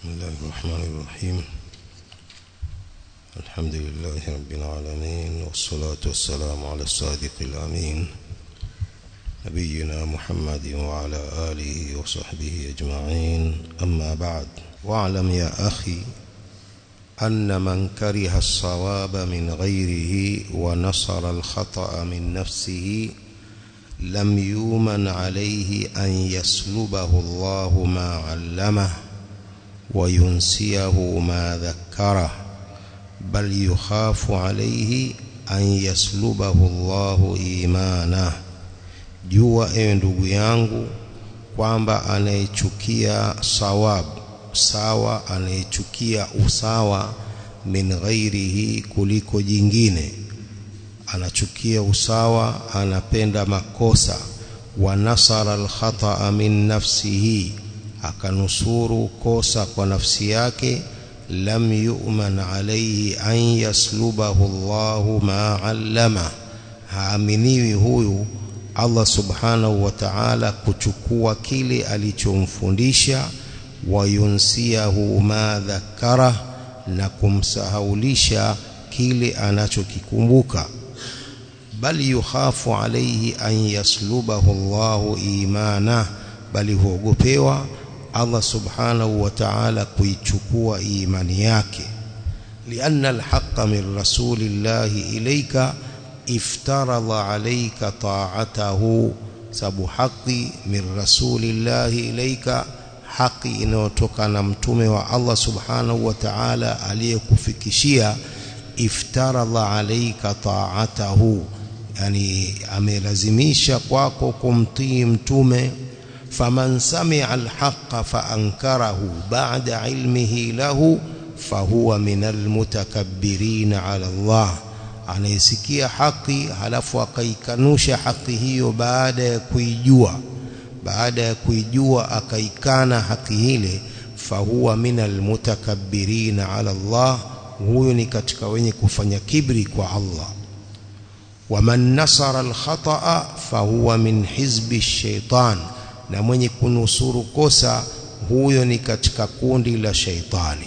بسم الله الرحمن الرحيم الحمد لله رب العالمين والصلاة والسلام على الصادق الأمين نبينا محمد وعلى آله وصحبه أجمعين أما بعد واعلم يا أخي أن من كره الصواب من غيره ونصر الخطأ من نفسه لم يومن عليه أن يسلبه الله ما علمه وينسيه ما ذكره بل يخاف عليه أن يسلبه الله إيمانه jua ewe ndugu yangu kwamba anayechukia sawab sawa anayechukia usawa min ghairihi kuliko jingine anachukia usawa anapenda makosa wa nasara alkhata min nafsihi akanusuru kosa kwa nafsi yake lam yu'man alayhi an yaslubahu Allahu ma allama haaminiwi huyu Allah subhanahu wa ta'ala kuchukua kile alichomfundisha wayunsiahu ma dhakara na kumsahaulisha kile anachokikumbuka bali yukhafu alayhi an yaslubahu Allahu imana bali huogopewa Allah subhanahu wa ta'ala kuichukua imani yake lianna alhaqqa min rasulillahi ilayka iftaradha alayka ta'atahu sabu haqi min rasulillahi ilayka haki inayotoka na mtume wa Allah subhanahu wa ta'ala aliyekufikishia iftaradha alayka ta'atahu yani amelazimisha kwako kumtii mtume faman sami'a alhaqqa faankarahu ba'da ilmihi lahu fahuwa minal mutakabbirin 'ala Allah anayesikia haki halafu akaikanusha haki hiyo baada ya kuijua baada ya kuijua akaikana haki ile fahuwa minal mutakabbirin 'ala Allah huyo ni katika wenye kufanya kibri kwa Allah waman nasara alkhata'a fahuwa min hizbi shaitan na mwenye kunusuru kosa huyo ni katika kundi la shaitani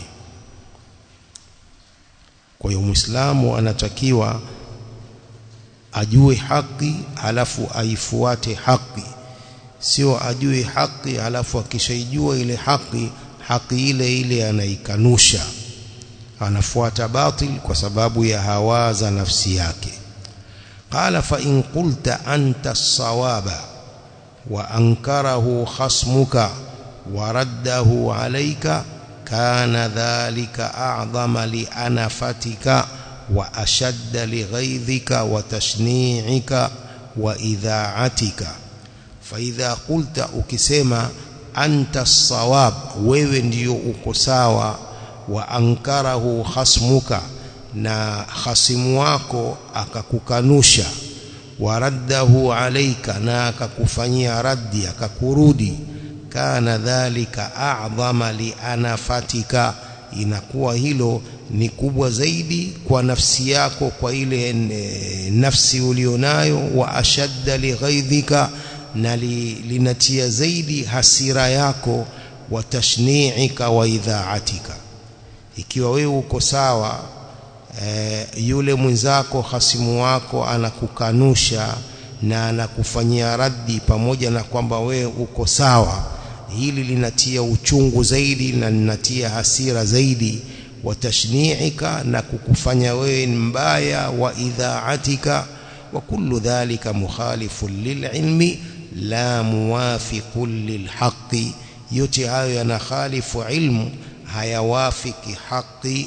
kwa hiyo muislamu anatakiwa ajue haki halafu aifuate haki sio ajue haki halafu akishaijua ile haki haki ile ile anaikanusha anafuata batil kwa sababu ya hawa za nafsi yake qala fa in qulta anta as-sawaba wa ankarahu khasmuka wa raddahu alayka kana dhalika a'zama li anafatika wa ashadda li ghaidhika wa tashni'ika wa idha'atika fa idha qulta ukisema anta as-sawab wewe ndiyo uko sawa wa ankarahu khasmuka na khasimu wako akakukanusha waraddahu alaika na akakufanyia raddi akakurudi kana dhalika a'dhama li anafatika inakuwa hilo ni kubwa zaidi kwa nafsi yako kwa ile nafsi ulionayo wa ashadda li ghaidhika na li, linatia zaidi hasira yako wa tashni'ika wa idha'atika ikiwa wewe uko sawa e, yule mwenzako hasimu wako anakukanusha na anakufanyia raddi pamoja na kwamba wewe uko sawa hili linatia uchungu zaidi na linatia hasira zaidi watashni'ika na kukufanya wewe mbaya wa idha'atika wa kullu dhalika mukhalifun lililmi la muwafiqun lilhaqqi yote hayo yanakhalifu ilmu hayawafiki haki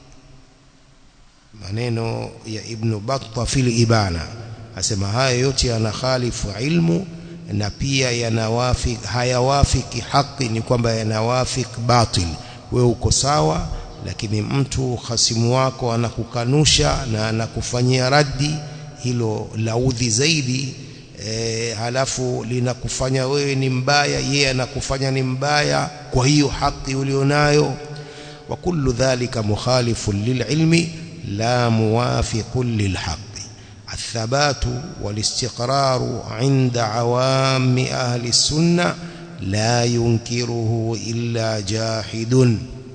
maneno ya ibn Battah fil ibana asema haya yote yanakhalifu ilmu na pia yanawafiki hayawafiki haki ni kwamba yanawafiki batil wewe uko sawa lakini mtu hasimu wako anakukanusha na anakufanyia raddi hilo laudhi zaidi e, halafu linakufanya wewe ni mbaya yeye anakufanya ni mbaya kwa hiyo haki ulionayo wa kullu dhalika mukhalifun lililmi la muwafiqun lilhaq الثبات والاستقرار عند عوام أهل السنة لا ينكره إلا جاحد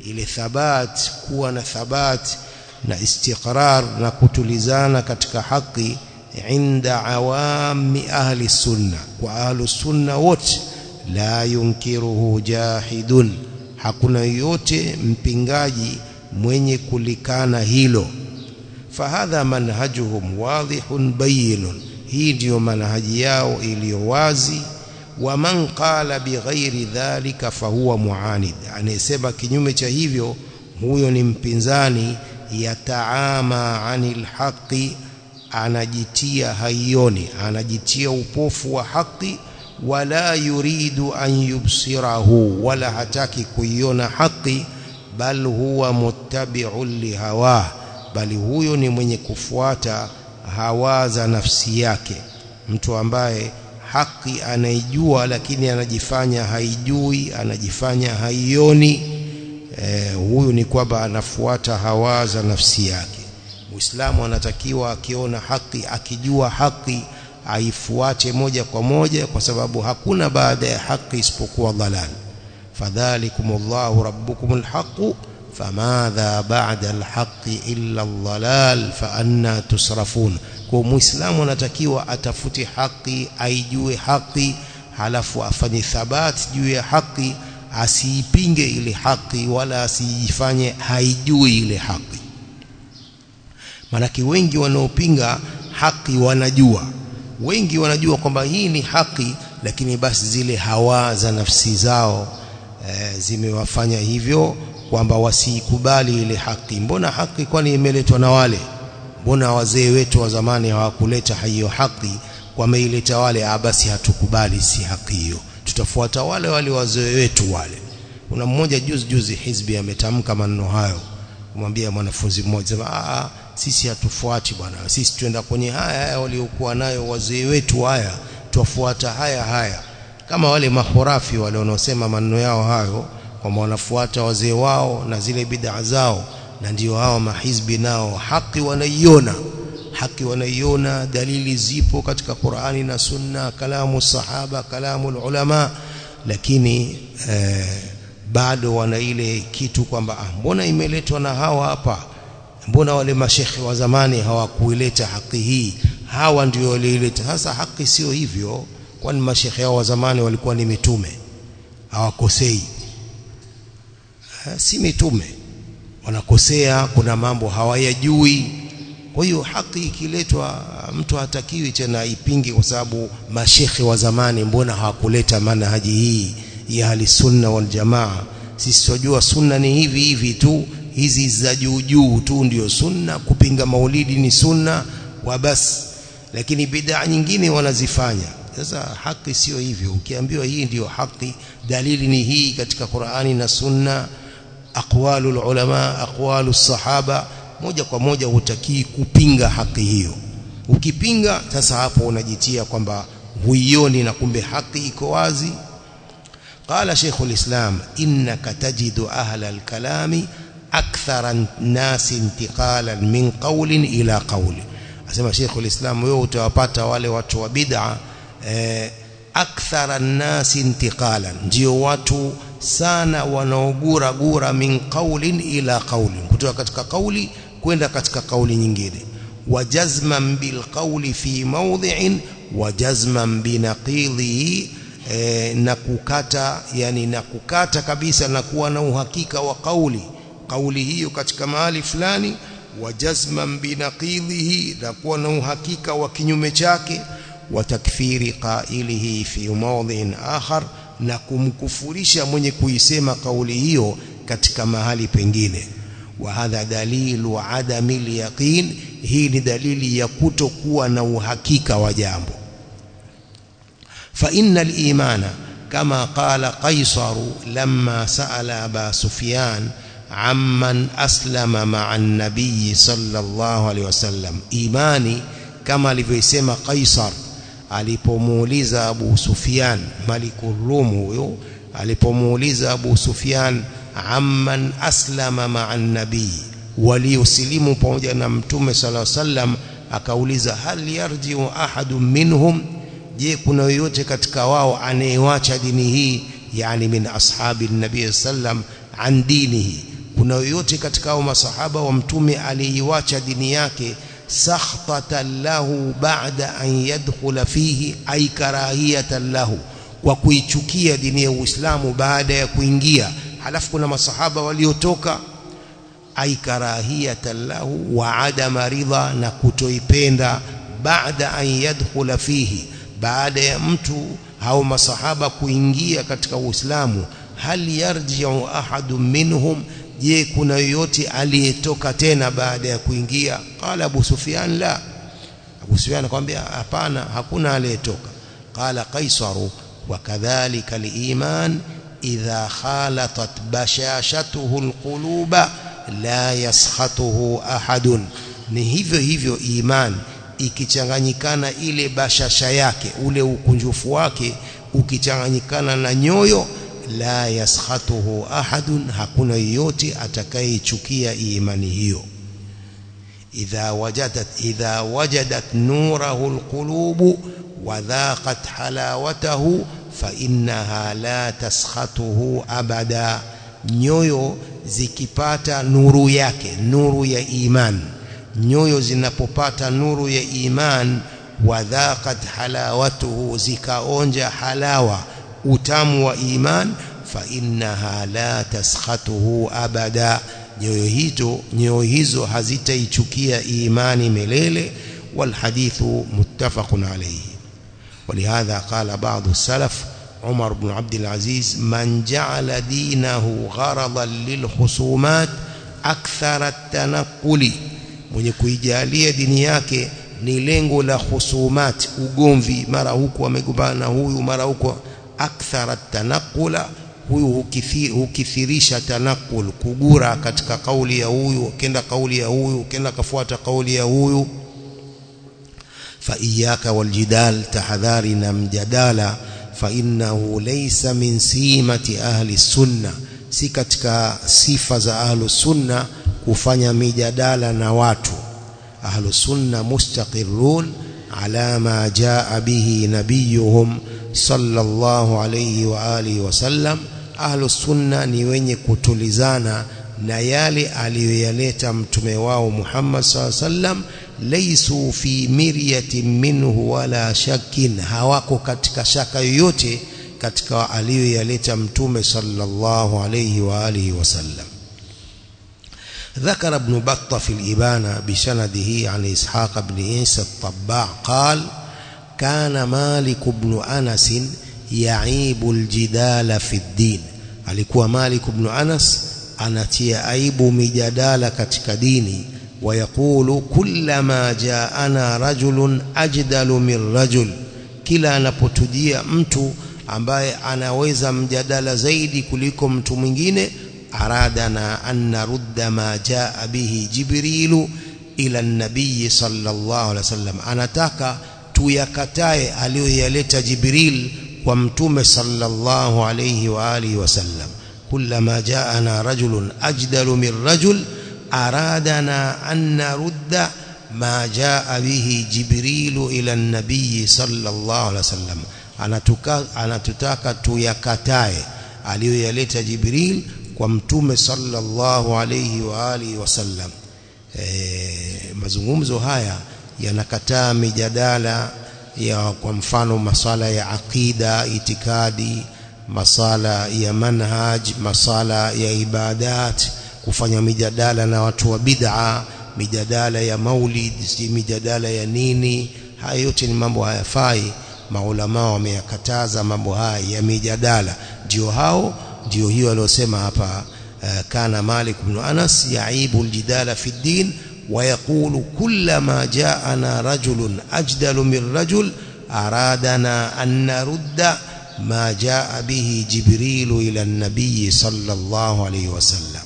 ile thabat kuwa na thabat na istiqrar na kutulizana katika haki inda awami ahli sunna kwa ahli sunna wote la yunkiruhu jahidun hakuna yote mpingaji mwenye kulikana hilo fahadha manhajuhum wadhihun bayinun hii ndiyo manhaji yao iliyo wazi wa man qala bighairi dhalika fahuwa muanid anayesema kinyume cha hivyo huyo ni mpinzani yataama anil haqi anajitia haioni anajitia upofu wa haki wala yuridu an yubsirahu wala hataki kuiona haki bal huwa muttabi'un lihawa bali huyo ni mwenye kufuata hawa za nafsi yake mtu ambaye haki anaijua lakini anajifanya haijui anajifanya haioni eh, huyu ni kwamba anafuata hawa za nafsi yake Muislamu anatakiwa akiona haki akijua haki aifuate moja kwa moja kwa sababu hakuna baada ya haki isipokuwa dhalal fadhalikumullahu rabbukumul haqq famadha ba'da alhaqqi illa aldhalal fa anna tusrafun kwa muislamu anatakiwa atafute haki aijue haki halafu afanye thabati juu ya haki asiipinge ile haki wala asijifanye haijui ile haki manake wengi wanaopinga haki wanajua wengi wanajua kwamba hii ni haki lakini basi zile hawa za nafsi zao e, zimewafanya hivyo kwamba wasiikubali ile haki mbona haki kwani imeletwa na wale mbona wazee wetu wa zamani hawakuleta hiyo haki wameileta wale ah basi hatukubali si haki hiyo tutafuata wale wale wazee wetu wale kuna mmoja juzi juzi hizbi ametamka maneno hayo kumwambia mwanafunzi mmoja sema ah sisi hatufuati bwana sisi tuenda kwenye haya haya waliokuwa nayo wazee wetu haya tuwafuata haya haya kama wale mahurafi wale wanaosema maneno yao hayo kwamba wanafuata wazee wao na zile bid'a zao na ndio hao mahizbi nao haki wanaiona haki wanaiona dalili zipo katika Qur'ani na Sunna kalamu sahaba kalamu ulama lakini eh, bado wana ile kitu kwamba ah, mbona imeletwa na hawa hapa mbona wale mashekhe wa zamani hawakuileta haki hii hawa ndio waliileta sasa haki sio hivyo kwani mashekhe hao wa zamani walikuwa ni mitume hawakosei ha, si mitume wanakosea kuna mambo hawayajui kwa hiyo haki ikiletwa mtu hatakiwi tena ipinge kwa sababu mashekhe wa zamani mbona hawakuleta manhaji hii ya ahli sunna wal jamaa sisi tunajua sunna ni hivi hivi tu hizi za juu juu tu ndio sunna kupinga maulidi ni sunna wa bas lakini bid'a nyingine wanazifanya sasa haki sio hivyo ukiambiwa hii ndiyo haki dalili ni hii katika Qur'ani na sunna aqwalul ulama aqwalus sahaba moja kwa moja hutakii kupinga haki hiyo ukipinga sasa hapo unajitia kwamba huioni na kumbe haki iko wazi قال شيخ الإسلام إنك تجد أهل الكلام أكثر الناس انتقالا من قول إلى قول أسمى شيخ الإسلام wewe utawapata wale watu wa bid'a eh, akthara nnasi intiqalan ndio watu sana wanaogura gura min qaulin ila qaulin kutoka katika kauli kwenda katika kauli nyingine wajazman bil qawli fi mawdhi'in wajazman binaqidhihi e, na kukata yani na kukata kabisa na kuwa na uhakika wa kauli kauli hiyo katika mahali fulani wajazman binaqidhihi na kuwa na uhakika wa kinyume chake wa takfiri qailihi fi mawdhin akhar na kumkufurisha mwenye kuisema kauli hiyo katika mahali pengine wa hadha dalilu adami alyaqin hii ni dalili ya kutokuwa na uhakika wa jambo fa innal imana kama qala qaisar lamma sa'ala aba sufyan amman aslama ma'a an-nabiy sallallahu alayhi wasallam imani kama alivyosema qaisar alipomuuliza Abu Sufyan Malikur Rum huyo alipomuuliza Abu Sufyan amman aslama ma'an nabii waliosilimu pamoja na mtume sallallahu alaihi wasallam akauliza hal yarji'u ahadun minhum je kuna yoyote katika wao anayewacha dini hii yani min ashabi nabii sallam an dinihi kuna yoyote katika hao masahaba wa mtume aliiwacha dini yake sakhtatan lahu ba'da an yadkhula fihi ay karahiyatan lahu kwa kuichukia dini ya Uislamu baada ya kuingia halafu kuna masahaba waliotoka ay karahiyatan lahu wa adama ridha na kutoipenda baada an yadkhula fihi baada ya mtu hao masahaba kuingia katika Uislamu hal yarji'u ahadun minhum je kuna yoyote aliyetoka tena baada ya kuingia qala Abu Sufyan la Abu Sufyan akamwambia hapana hakuna aliyetoka qala Qaisaru وكذلك الإيمان إذا خالطت بشاشته القلوب لا يسخطه أحد ni hivyo hivyo iman ikichanganyikana ile bashasha yake ule ukunjufu wake ukichanganyikana na nyoyo la yaskhatuhu ahadun hakuna yoyote atakayeichukia imani hiyo idha wajadat idha wajadat nurahu alqulubu وذاقت حلاوته فإنها لا تسخطه أبدا nyoyo zikipata nuru yake nuru ya iman nyoyo zinapopata nuru ya iman wadhaqat halawatuhu zikaonja halawa utamu wa iman fa innaha la taskhatuhu abada nyoyo hizo nyoyo hizo hazitaichukia imani milele والحديث متفق عليه ولهذا قال بعض السلف عمر بن عبد العزيز من جعل دينه غرضا للخصومات أكثر التنقل mwenye kuijalia dini yake ni lengo la khusumat ugomvi mara huku amegombana na huyu mara huko akthara tanaqula huyu hukithirisha tanaqul kugura katika kauli ya huyu kenda kauli ya huyu kenda kafuata kauli ya huyu فإياك والجدال تحذارنا مجدالا فإنه ليس من سيمة أهل السنة si katika sifa za ahlu sunna kufanya mijadala na watu ahlu sunna mustaqirrun ala ma jaa bihi nabiyuhum sallallahu alayhi wa alihi wasallam ahlu sunna ni wenye kutulizana na yale aliyoyaleta mtume wao Muhammad sallallahu alayhi wasallam laisu fi miryatin minhu wala shakkin hawako katika shaka yoyote katika aliyoyaleta mtume sallallahu alayhi wa alihi wasallam ذكر ابن بطة في الإبانة بسنده عن إسحاق بن عيسى الطباع قال كان مالك بن أنس يعيب الجدال في الدين alikuwa Malik ibn Anas anatia aibu mijadala katika dini ويقول كلما جاءنا رجل أجدل من رجل kila anapotujia mtu ambaye anaweza mjadala zaidi kuliko mtu mwingine aradana an narudda ma jaa bihi jibrilu ila nabii sallallahu alaihi wasallam anataka tuyakatae aliyoyaleta jibril kwa mtume sallallahu alaihi wa alihi wasallam kullama jaana rajulun ajdalu min rajul أرادنا أن نرد ما جاء به جبريل إلى النبي صلى الله عليه وسلم anatutaka tuyakatae aliyoyaleta Jibril kwa mtume sallallahu alayhi wa alihi wasallam e, mazungumzo haya yanakataa mijadala ya kwa mfano masala ya aqida itikadi masala ya manhaj masala ya ibadat kufanya mijadala na watu wa bid'a mijadala ya maulid mijadala ya nini haya yote ni mambo hayafai maulama wameyakataza mambo haya ya mijadala ndio hao ndio hiyo aliyosema hapa uh, kana Malik ibn Anas yaibu aljidala fi din ويقول كلما جاءنا رجل أجدل من رجل أرادنا أن نرد ما جاء به جبريل إلى النبي صلى الله عليه وسلم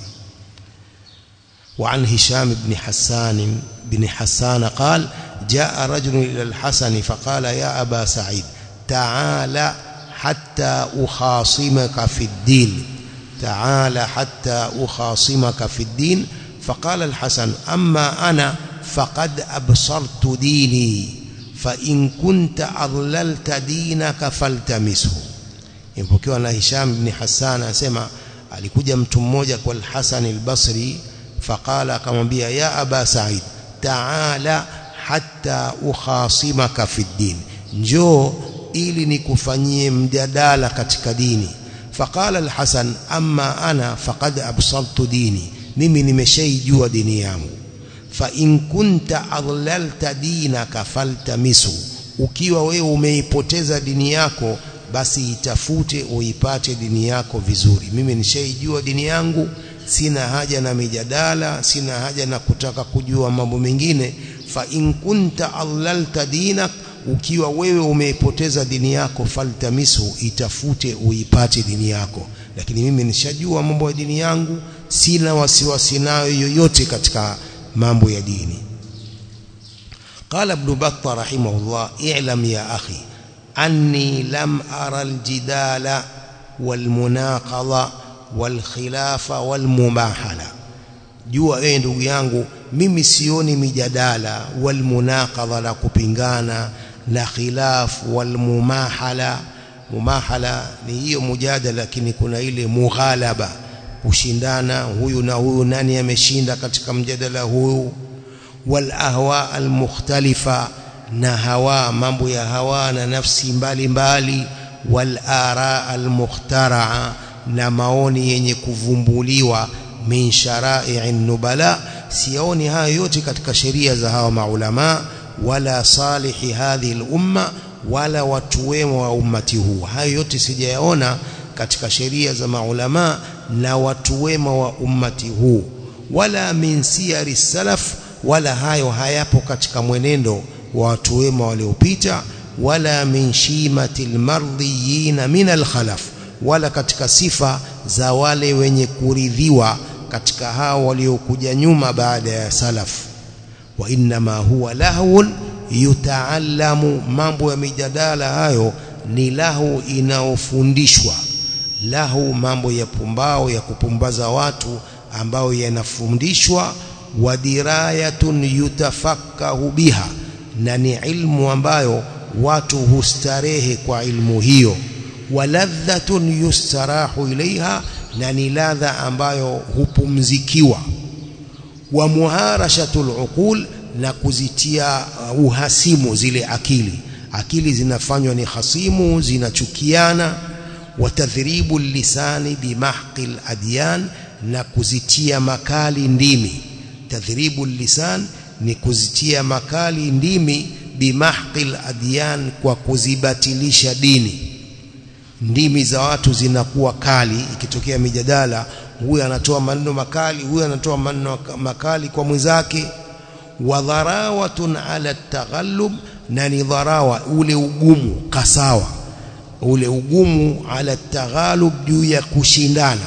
وعن هشام بن حسان بن حسان قال جاء رجل إلى الحسن فقال يا أبا سعيد تعال حتى أخاصمك في الدين تعال حتى أخاصمك في الدين فقال الحسن أما أنا فقد أبصرت ديني فإن كنت أضللت دينك فالتمسه يمكن أن هشام بن حسان أسمع alikuja mtu mmoja kwa al-Hasan al-Basri faqala akamwambia ya aba Sa'id ta'ala hatta ukhasimaka fi din njoo ili nikufanyie mjadala katika dini faqala al-Hasan amma ana faqad absaltu dini mimi nimeshaijua dini yangu fa in kunta adlalta dinaka faltamisu ukiwa wewe umeipoteza dini yako basi itafute uipate dini yako vizuri mimi nishaijua dini yangu sina haja na mijadala sina haja na kutaka kujua mambo mengine fa in kunta allalta dinak ukiwa wewe umeipoteza dini yako faltamisu itafute uipate dini yako lakini mimi nishajua mambo ya dini yangu sina wasiwasi nayo yoyote katika mambo ya dini قال ابن بطة رحمه الله اعلم يا أخي أني لم أرى الجدال والمناقضة والخلاف والمباحلة jua wewe ndugu yangu mimi sioni mijadala walmunaqadha la kupingana na khilaf walmumahala mumahala ni hiyo mujadala lakini kuna ile mughalaba kushindana huyu na huyu nani ameshinda katika mjadala huu wal ahwa al mukhtalifa na hawa mambo ya hawa na nafsi mbalimbali wal ara al mukhtaraa na maoni yenye kuvumbuliwa min shara'i nubala sioni hayo yote katika sheria za hawa maulama wala salihi hadhihi al-umma wala watu wema wa ummati huu hayo yote sijayaona katika sheria za maulama na watu wema wa ummati huu wala min siyari salaf wala hayo hayapo katika mwenendo wa watu wema waliopita wala min shimati almardiyina min alkhalaf wala katika sifa za wale wenye kuridhiwa katika hao waliokuja nyuma baada ya salaf wa inma huwa lahun yutaallamu mambo ya mijadala hayo ni lahu inaofundishwa lahu mambo ya pumbao ya kupumbaza watu ambao yanafundishwa wa dirayatun yutafakkahu biha na ni ilmu ambayo watu hustarehe kwa ilmu hiyo waladhatun yustarahu ilaiha na ni ladha ambayo hupumzikiwa wa muharashatul uqul na kuzitia uhasimu zile akili akili zinafanywa ni hasimu zinachukiana watadhribu lisani bimahqil adyan na kuzitia makali ndimi tadhribu lisan ni kuzitia makali ndimi bimahqil adyan kwa kuzibatilisha dini ndimi za watu zinakuwa kali ikitokea mijadala huyu anatoa maneno makali huyu anatoa maneno makali kwa mwenzake wa dharawatun ala taghallub na ni dharawa ule ugumu kasawa ule ugumu ala taghalub juu ya kushindana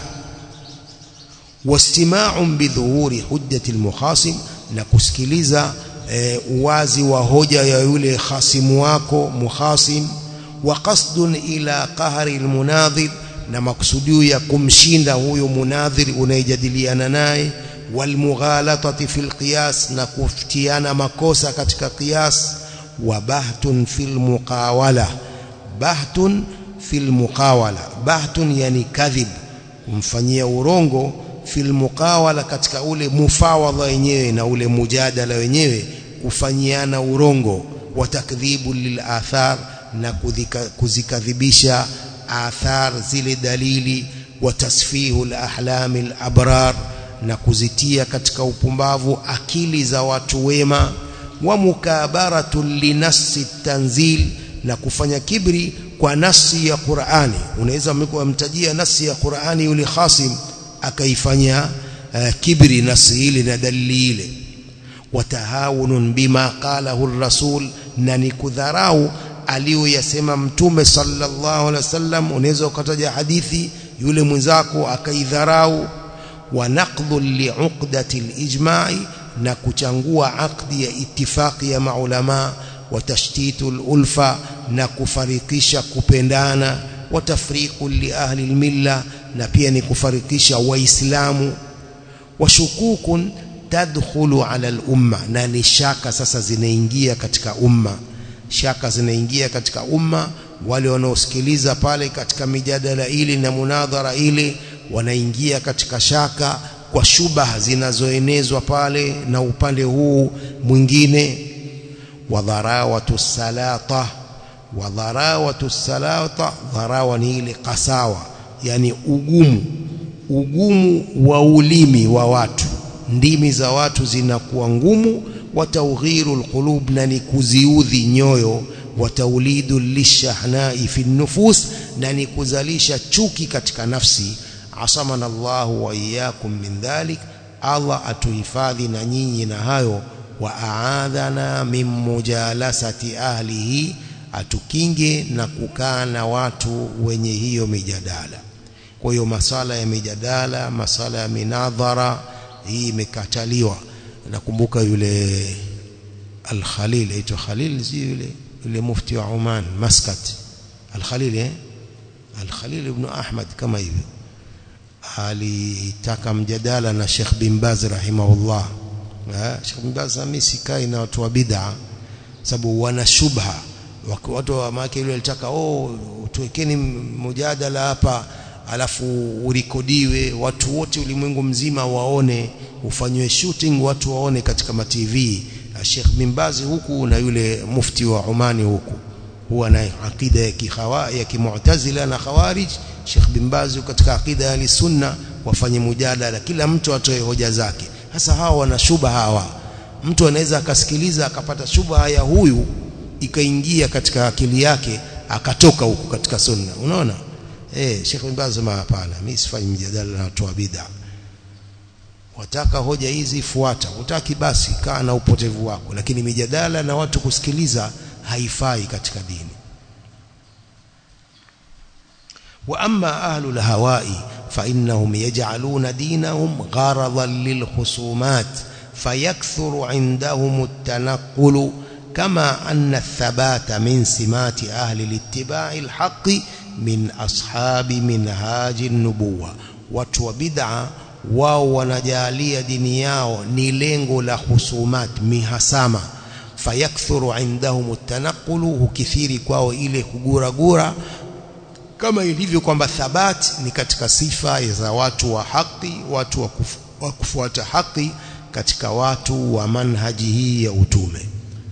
wastima'un bidhuhuri hujjati almukhasim na kusikiliza e, uwazi wa hoja ya yule khasimu wako mukhasim wa qasdun ila qahri almunadhir na maksudio ya kumshinda huyo munadhir unayejadiliana naye walmughalatati fil qiyas na kufutiana makosa katika qiyas wa bahtun fil muqawala bahtun fil muqawala bahtun yani kadhib kumfanyia urongo fil muqawala katika ule mufawadha wenyewe na ule mujadala wenyewe kufanyiana urongo wa takdhibu lil athar na kuzikadhibisha athar zile dalili wa tasfihu al-ahlam al-abrar na kuzitia katika upumbavu akili za watu wema wa mukabaratu linasi tanzil na kufanya kibri kwa nasi ya Qur'ani unaweza mtajia nasi ya Qur'ani yule khasim akaifanya uh, kibri nasi ile na dalili ile watahawunun bima qalahu ar-rasul na ni kudharau aliyoyasema mtume sallallahu alaihi wasallam unaweza ukataja hadithi yule mwenzako akaidharau wa naqdhu li'uqdati al-ijma'i na kuchangua akdi ya itifaki ya maulama wa tashtitu al-ulfa na kufarikisha kupendana wa tafriqu li ahli al-milla na pia ni kufarikisha waislamu wa shukukun tadkhulu ala al-umma na ni shaka sasa zinaingia katika umma shaka zinaingia katika umma wale wanaosikiliza pale katika mijadala ile na munadhara ile wanaingia katika shaka kwa shubaha zinazoenezwa pale na upande huu mwingine wadharawatu salata wadharawatu salata dharawa ni ile kasawa yani ugumu ugumu wa ulimi wa watu ndimi za watu zinakuwa ngumu wa tawghiru alqulub na ni kuziudhi nyoyo wa taulidu lishahnai fi nufus na ni kuzalisha chuki katika nafsi asamana Allahu wa iyyakum min dhalik Allah atuhifadhi na nyinyi na hayo wa aadhana min mujalasati ahlihi atukinge na kukaa na watu wenye hiyo mijadala kwa hiyo masala ya mijadala masala ya minadhara hii imekataliwa nakumbuka yule al-Khalil aitwa Khalil si yule yule mufti wa Oman Muscat al-Khalil eh al-Khalil ibn Ahmad kama hivyo alitaka mjadala na Sheikh bin Baz rahimahullah Sheikh bin Baz mimi sikai na watu wa bid'a sababu wana shubha watu wa maki yule alitaka oh tuwekeni mjadala hapa alafu urekodiwe watu wote ulimwengu mzima waone ufanywe shooting watu waone katika ma TV Sheikh bin Baz huku na yule mufti wa Omani huku huwa na akida ya kihawa ya kimu'tazila na khawarij Sheikh bin Baz katika akida ya sunna wafanye mujadala kila mtu atoe hoja zake sasa hawa wana shuba hawa mtu anaweza akasikiliza akapata shubha ya huyu ikaingia katika akili yake akatoka huku katika sunna unaona eh Sheikh bin Baz hapana mimi sifanyi mjadala na watu wa bid'a wataka hoja hizi fuata utaki basi kaa na upotevu wako lakini mijadala na watu kusikiliza haifai katika dini wa amma ahlu alhawai fa innahum yaj'aluna dinahum gharadan lilkhusumat fayakthuru indahum at-tanaqqul kama anna ath-thabata min simati ahli al-ittiba'i al-haqqi min ashabi minhaji an-nubuwah watu wa bid'a wao wanajalia dini yao ni lengo la husumat mihasama fayakthuru indahum at-tanaqqulu hukithiri kwao ile kuguragura kama ilivyo kwamba thabat ni katika sifa za watu wa haki watu wa, kufu, wa kufuata haki katika watu wa manhaji hii ya utume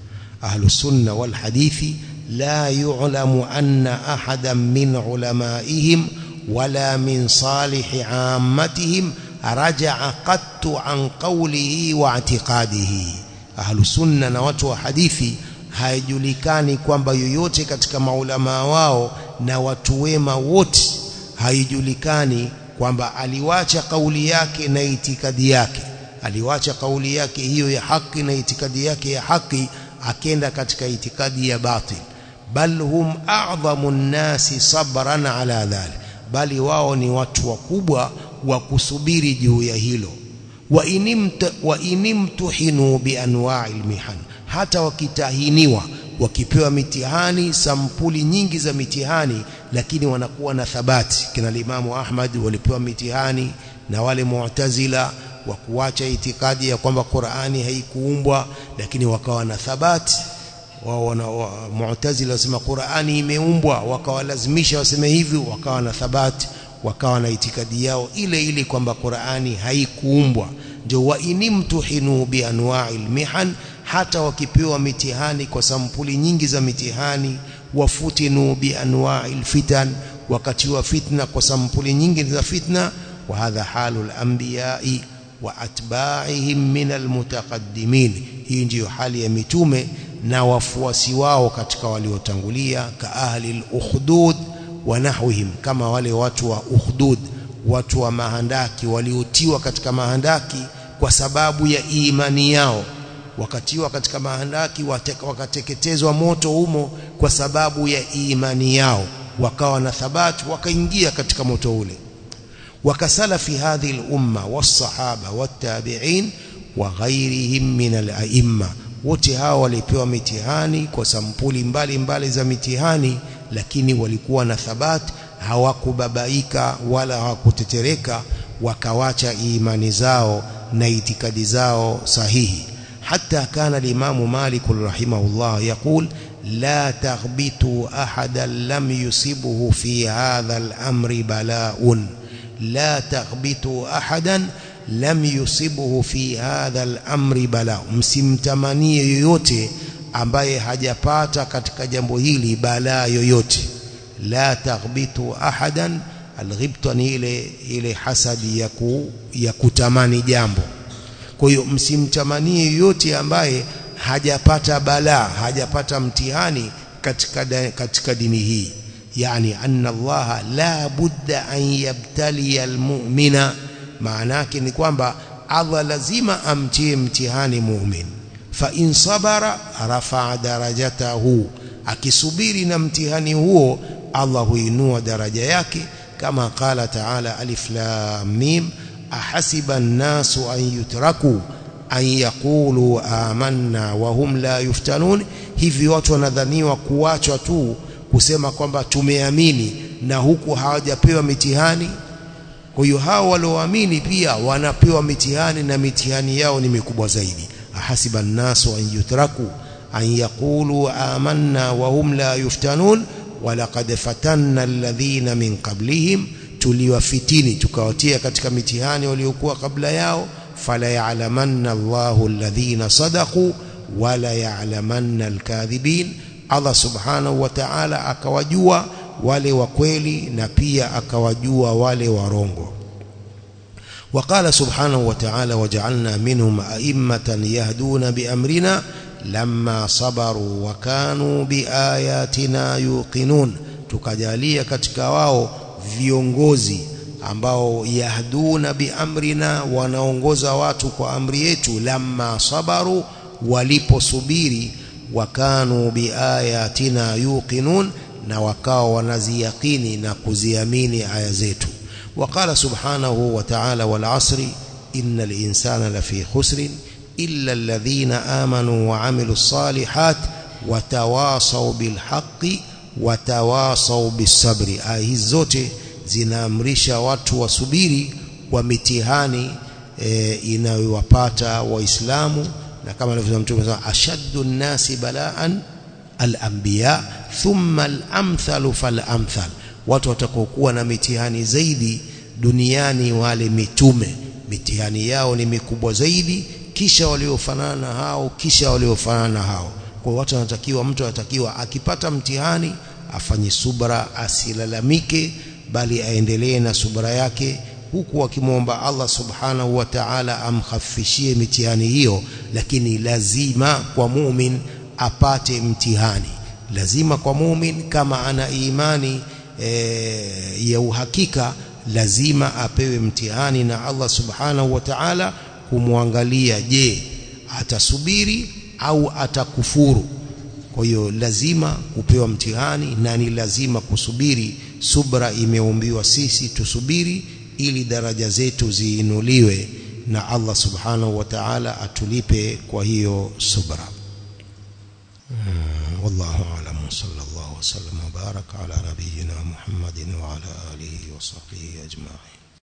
ahlus sunna wal hadithi la yu'lamu anna ahadan min ulamaihim wala min salihi ammatihim raja'a qattu an qawlihi wa i'tiqadihi ahlus sunna na watu wa hadithi haijulikani kwamba yoyote katika maulama wao na watu wema wote haijulikani kwamba aliwacha kauli yake na itikadi yake aliwacha kauli yake hiyo ya haki na itikadi yake ya haki akenda katika itikadi ya batil bal hum a'dhamu nnasi sabran ala dhalik bali wao ni watu wakubwa wa kusubiri juu ya hilo wa inimta wa inimtuhinu bi anwa'il mihan hata wakitahiniwa wakipewa mitihani sampuli nyingi za mitihani lakini wanakuwa na thabati kina Imamu Ahmad walipewa mitihani na wale Mu'tazila wa kuacha itikadi ya kwamba Qur'ani haikuumbwa lakini wakawa na thabati wao wana wa, Mu'tazila wasema Qur'ani imeumbwa wakawalazimisha waseme hivi wakawa na thabati wakawa na itikadi yao ile ile kwamba Qur'ani haikuumbwa ndio wa inimtuhinu bi anwa'il mihan hata wakipewa mitihani kwa sampuli nyingi za mitihani wafutinu bi anwa'il fitan wakatiwa fitna kwa sampuli nyingi za fitna wa hadha halul anbiya'i wa atba'ihim min almutaqaddimin hii ndiyo hali ya mitume na wafuasi wao katika waliotangulia ka ahli al-ukhdud wa nahwihim kama wale watu wa ukhdud watu wa mahandaki waliotiwa katika mahandaki kwa sababu ya imani yao wakatiwa katika mahandaki wakateketezwa moto humo kwa sababu ya imani yao wakawa na thabati wakaingia katika moto ule wakasalafi hadhihi al-umma was-sahaba wat-tabi'in wa ghairihim min al-a'imma wote hao walipewa mitihani kwa sampuli mbalimbali mbali za mitihani lakini walikuwa na thabati hawakubabaika wala hawakutetereka wakawacha imani zao na itikadi zao sahihi حتى كان الإمام مالك رحمه الله يقول لا تغبطوا أحدا لم يصبه في هذا الأمر بلاء la taghbitu ahadan lam yusibhu fi hadha al-amri bala msimtamanie yoyote ambaye hajapata katika jambo hili balaa yoyote la taghbitu ahadan alghibta ni ile ile hasadi ya, ku, ya kutamani jambo kwa hiyo msimtamanie yoyote ambaye hajapata balaa hajapata mtihani katika da, katika dini hii yani anna Allah la budda an yabtaliya almu'mina maana yake ni kwamba Allah lazima amtie mtihani mu'min fa in sabara rafa'a darajatahu akisubiri na mtihani huo Allah huinua daraja yake kama qala ta'ala alif lam mim ahasiba an-nasu an yutraku an yaqulu amanna wa hum la yuftanun hivi watu wanadhaniwa kuachwa tu kusema kwamba tumeamini na huku hawajapewa mitihani kwa hiyo hao walioamini pia wanapewa mitihani na mitihani yao ni mikubwa zaidi ahasiba an-nasu an yutraku an yaqulu amanna wa hum la yuftanun walaqad fatanna alladhina min qablihim tuliwafitini tukawatia katika mitihani waliokuwa kabla yao fala ya'lamanna Allahu alladhina sadaqu wala ya'lamanna alkadhibin Allah subhanahu wa ta'ala akawajua wale wa kweli na pia akawajua wale warongo وقال سبحانه وتعالى وجعلنا منهم أئمة يهدون بأمرنا لما صبروا وكانوا بآياتنا يوقنون tukajalia katika wao viongozi ambao yahduna biamrina wanaongoza watu kwa amri yetu lamma sabaru waliposubiri wakanu biayatina yuqinun na wakao wanaziyakini na kuziamini aya zetu وقال سبحانه وتعالى والعصر إن الإنسان لفي خسر إلا الذين آمنوا وعملوا الصالحات وتواصوا بالحق وتواصوا بالصبر آيه zote zinaamrisha watu wasubiri kwa mitihani e, inayowapata waislamu na kama alivyosema mtume sana ashaddu nnasi balaan al-anbiya thumma al-amthalu fal-amthal watu watakokuwa na mitihani zaidi duniani wale mitume mitihani yao ni mikubwa zaidi kisha waliofanana na hao kisha waliofanana na hao kwa watu wanatakiwa mtu anatakiwa akipata mtihani afanye subra asilalamike bali aendelee na subra yake huku akimwomba Allah subhanahu wa ta'ala amkhafishie mitihani hiyo lakini lazima kwa mumin apate mtihani lazima kwa mumin kama ana imani e, ya uhakika lazima apewe mtihani na Allah subhanahu wa ta'ala kumwangalia je atasubiri au atakufuru kwa hiyo lazima kupewa mtihani na ni lazima kusubiri subra imeumbiwa sisi tusubiri ili daraja zetu ziinuliwe na Allah subhanahu wa ta'ala atulipe kwa hiyo subra والله أعلم صلى الله وسلم وبارك على نبينا محمد وعلى آله وصحبه أجمعين